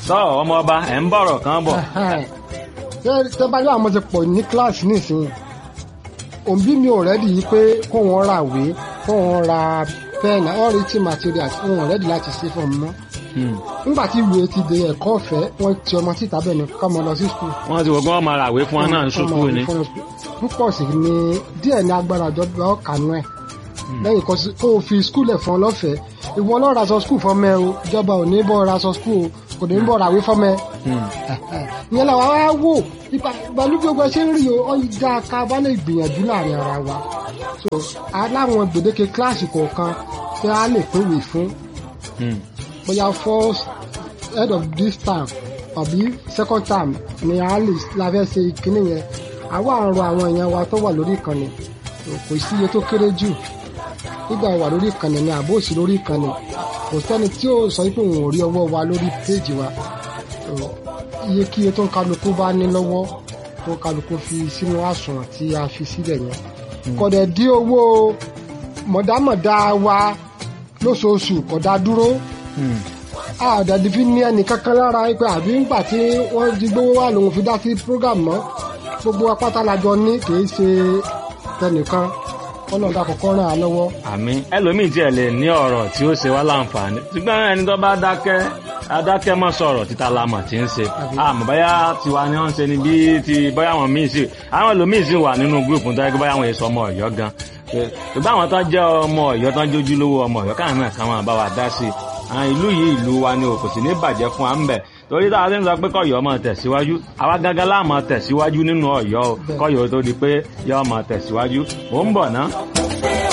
sọ ọmọ ọba ẹ̀ ń bọ̀rọ̀ kan bọ̀. tẹ́ bá yọ àwọn ti pọ̀ ní kíláàsì nísìnyí òbí mi ò rẹ́dì yìí pé kó wọn ra ìwé kó wọn ra pẹ́ẹ̀nì ọ̀rẹ́tì materials wọn ò rẹ́dì láti ṣe fún ọmọ nígbà tí ìwé ti di ẹ̀kọ́ ọ̀fẹ́ wọ́n ti ọmọ síta bẹ́ẹ̀ ni kọ́mọ lọ sí skul. wọ́n ti wọ́n máa ràwé fún wọn náà ní sùkúù ni. púpọ̀ sí ni díẹ̀ ní agbára ìjọba ọ̀kanú ẹ̀ lẹ́yìn kó o fi skul ẹ̀ fún ọ lọ́fẹ̀ẹ́ ìwọ lọ́ọ́ raṣọ skul fọmọ ẹ o ìjọba ò ní bọ́ raṣọ skul o kò ní bọ́ ràwé fọmọ ẹ. ìyẹn làwọn á wò ìgbàlú gbogbo ẹ ṣe ń rí o ọjà ká bá lè gbìyànjú láàrin ara wa so aláwọn gbèdéke kíláàsì kọ̀ọ̀kan tí a lè pèwé fún bóyá first head of this term àbí second term ni a lè la fẹ́ ṣe ìkíní yẹn àwa àrùn àwọn èèyàn wa tó wà lórí ìkànnì kò sí iye tó kéré jù nígbà wà lórí ìkànnì ni àbó òsì lórí ìkànnì kò sẹ́ni tí ó sọ pé òun ò rí ọwọ́ wa lórí péèjì wa iye kí iye tó ń kálukú bá ní lọ́wọ́ tó ń kálukú fi sínú àsùnwọ̀n tí a fi sílẹ̀ yẹn kọ̀dẹ̀ dí owó mọ̀dámọ̀dá wa lóṣooṣù kọ̀dá dúró àdàdì fi ní ẹnì kankan lára pé àbí ńgbà tí wọ́n di gbówó wà lòun fi dá sí program mọ́ gbogbo apáta lajọ ní kì í ṣe tẹnìkan ọlọ́dà kọ̀ọ̀kan ràn án lọ́wọ́. àmín ẹlòmíì tiẹ̀ lè ní ọ̀rọ̀ tí ó ṣe wá láǹfààní ṣùgbọ́n ẹni tó bá dákẹ́ adákẹ́ mọ́ sọ̀rọ̀ títa lamọ̀ tí ń ṣe àmọ́ báyà tiwa ni wọ́n ń ṣe ni bí ti báyà wọn míì sí àwọn ẹlòmíì sì wà nínú gúrùpù tó yẹ kí báyà wọn èso ọmọ ọ̀yọ́ gan ṣùgbọ́n àwọn tó jẹ́ ọmọ ọ̀yọ́ tó ń jójú lówó ọmọ ọ̀yọ́ káwọn náà káwọn bá wa dá sí i ìlú yìí ìlú wa ni o kò sì ní bàjẹ́ fún wa ń bẹ̀ torí táwa ti ń sọ pé kọ́yọ́ máa tẹ̀síwájú àwa gángan láà máa tẹ̀síwájú nínú ọ̀yọ́ o kọ́yọ́ tó di pé yọ́ máa tẹ̀síwájú mò ń bọ̀ ná.